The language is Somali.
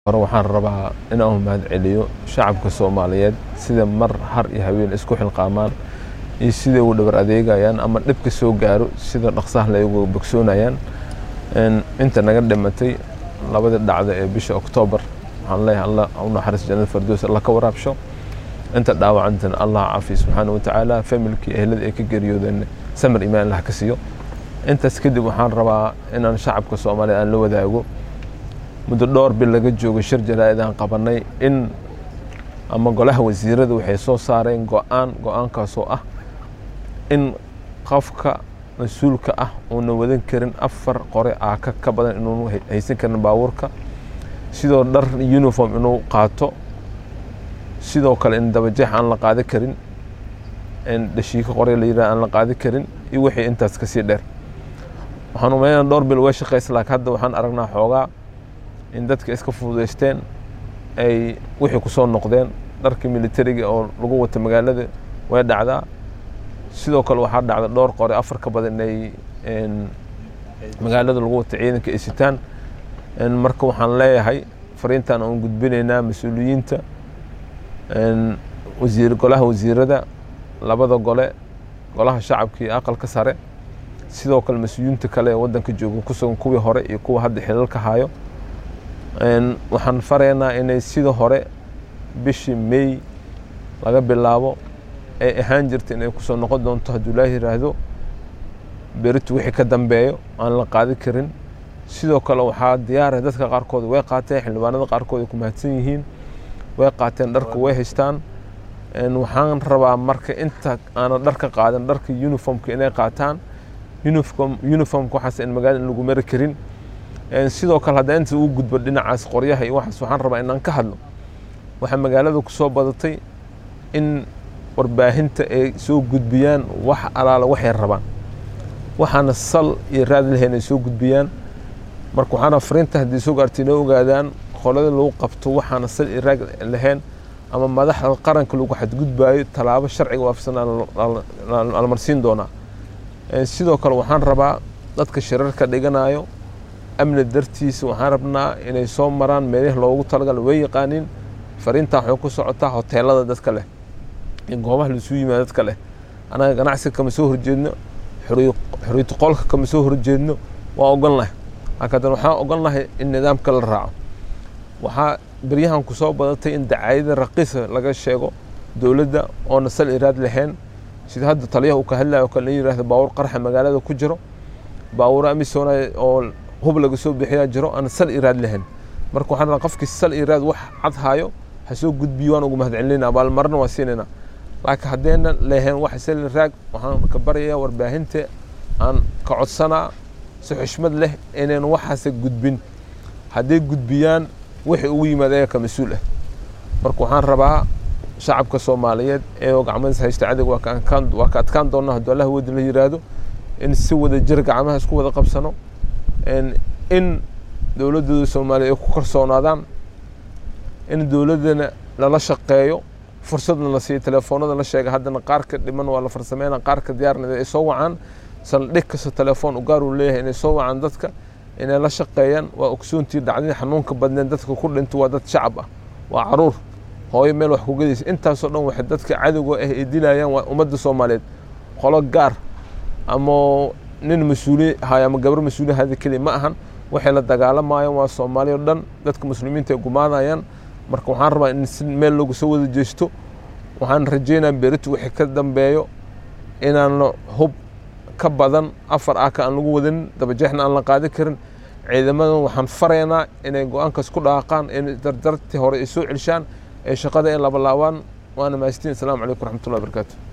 hore waxaan rabaa inaan mahad celiyo shacabka soomaaliyeed sida mar har iyo haween isku xilqaamaan iyo siday ugu dhabar adeegayaan ama dhibka soo gaaro sida dhaqsaha la ugu bogsoonayaan inta naga dhimatay labadii dhacda ee bisha oktoobar waxaan leeyahay allah u naxariis jannada fardoos allah ka waraabsho inta dhaawacantana allah caafiyo subxaana watacaala familkii ehlada ay ka geeriyoodeen samir imaan allah ka siiyo intaas kadib waxaan rabaa inaan shacabka soomaaliyeed aan la wadaago muddo dhowr bil laga joogo shir jaraa'id aan qabanay in ama golaha wasiirada waxay soo saareen go-aan go-aankaasoo ah in qofka mas-uulka ah uuna wadan karin afar qore aaka ka badan inuunu haysan karin baabuurka sidoo dhar uniform inuu qaato sidoo kale in dabajeex aan la qaadi karin in dhashiiko qore la yidhaha aan la qaadi karin iyo wixii intaas kasii dheer waxaan umaynaa dhowr bil way shaqaysa laakiin hadda waxaan aragnaa xoogaa in dadka iska fududaysteen ay wixii ku soo noqdeen dharkii militariga oo lagu wata magaalada way dhacdaa sidoo kale waxaa dhacda dhowr qore afar ka badan inay magaalada lagu wata ciidanka ay sitaan marka waxaan leeyahay fariintan aan gudbinaynaa mas-uuliyiinta wasiir golaha wasiirada labada gole golaha shacabka iyo aqalka sare sidoo kale mas-uuliyiinta kale ee waddanka jooga ku sugan kuwii hore iyo kuwa hadda xilalka hayo waxaan faraynaa inay sida hore bishii may laga bilaabo ay ahaan jirta inay kusoo noqon doonto hadduu ilaahi yiraahdo beritu wixii ka dambeeyo aan la qaadi karin sidoo kale waxaa diyaara dadka qaarkood way qaateen xildhibaanada qaarkood ay ku mahadsan yihiin way qaateen dharka way haystaan waxaan rabaa marka inta aanan dharka qaadan dharka uniformka inay qaataan uniform uniformka waxaas in magaalada in lagu mari karin sidoo kale hadda inta uu gudbo dhinacaas qoryaha iyo waxaas waxaan rabaa inaan ka hadlo waxaa magaalada ku soo badatay in warbaahinta ay soo gudbiyaan wax alaala waxay rabaan waxaana sal iyo raad lahayn ay soo gudbiyaan marka waxaana fariinta haddii soo gaartay inoo ogaadaan qolada lagu qabto waxaana sal iyo raad lahayn ama madaxda qaranka lagu xadgudbaayo tallaabo sharciga waafsan la marsiin doonaa sidoo kale waxaan rabaa dadka shirarka dhiganayo amni dartiisa waxaan rabnaa inay soo maraan meelihii loogu talagalo way yaqaanin fariintaa waxay ku socotaa hoteelada dadka leh iyo goobaha laisuu yimaado dadka leh anaga ganacsiga kama soo horjeedno xoriyatu qolka kama soo horjeedno waa ogon lahay laakiin haddana waxaan ogon lahay in nidaamka la raaco waxaa beryahan ku soo badatay in dacaayada raqiisa laga sheego dowladda oona sal iraad lahayn sida hadda taliyaha uu ka hadlayo kale in yidhahdo baawur qarxa magaalada ku jiro baawuro amisona oo hub laga soo bixiyaa jiro aan sal iraad lahayn marka waxaan rabaa qofkii sal iraad wax cad haayo ha soo gudbiyo waan ugu mahad celinayna abaalmarna waa siinayna laakiin haddayna lahayn wax sal iraag waxaan ka baryayaa warbaahinta aan ka codsanaa si xushmad leh inayn waxaase gudbin hadday gudbiyaan wixii ugu yimaad ayaga ka mas-uul ah marka waxaan rabaa shacabka soomaaliyeed ee gacmadiis haysta cadig waa ka adkaan doonaa hadduu allah wadi la yiraahdo in si wada jir gacmaha isku wada qabsano in dowladdooda soomaaliya ay ku kalsoonaadaan in dowladdana lala shaqeeyo fursadna la siiyo telefoonada la sheega haddana qaarka dhiman waa la farsameyna qaarka diyaarnada ay soo wacaan saldhig kasta telefoon u gaar uu leeyahay inay soo wacaan dadka inay la shaqeeyaan waa ogsoontii dhacdadii xanuunka badneen dadka ku dhinto waa dad shacab ah waa caruur hooyo meel wax ku gadaysa intaasoo dhan waxay dadka cadowga ah ay dilayaan waa ummadda soomaaliyeed qolo gaar ama nin mas-uuli haya ama gabar mas-uuli hada keliya ma ahan waxay la dagaalamayaan waa soomaaliya o dhan dadka muslimiinta ay gumaanayaan marka waxaan rabaa in si meel loogu soo wada jeesto waxaan rajeynaa berito wixii ka dambeeyo inaan hub ka badan afar aaka aan lagu wadanin dabajeexna aan la qaadi karin ciidamadan waxaan faraynaa inay go-aankaas ku dhaaqaan in dardartii hore ay soo celishaan ee shaqada ay labalaabaan waana mahadistiin asalaamu calaykum waraxmatullahi barakaatu